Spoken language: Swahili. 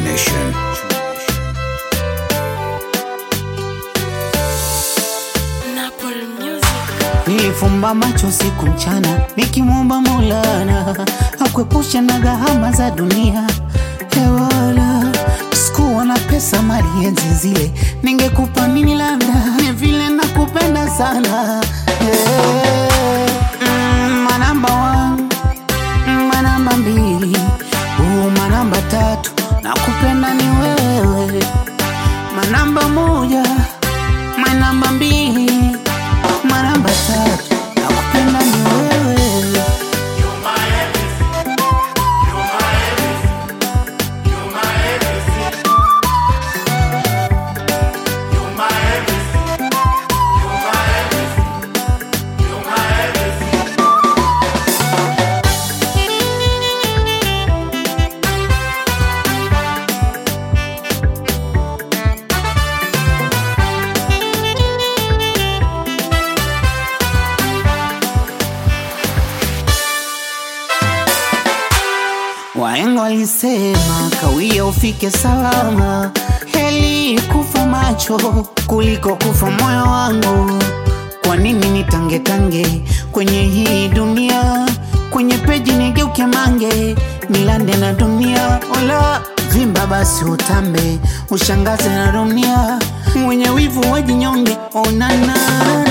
Nation. Napoli Music. Nilifumba macho siku mchana nikimwomba Maulana akuepusha na gharama za dunia hewala. Sikuwa na pesa mali enzi zile, ningekupa nini? Labda ni vile nakupenda sana yeah. mm, manamba one, manamba mbili, uh, manamba tatu, nakupenda ni wewe, manamba moja, manamba mbili manamba tatu nakupenda ni wewe Wahenga walisema kawia ufike salama, heli kufa macho kuliko kufa moyo wangu. Kwa nini nitangetange kwenye hii dunia? Kwenye peji nigeuke mange, nilande na dunia. Wala vimba basi utambe, ushangaze na dunia. Mwenye wivu wajinyonge, onana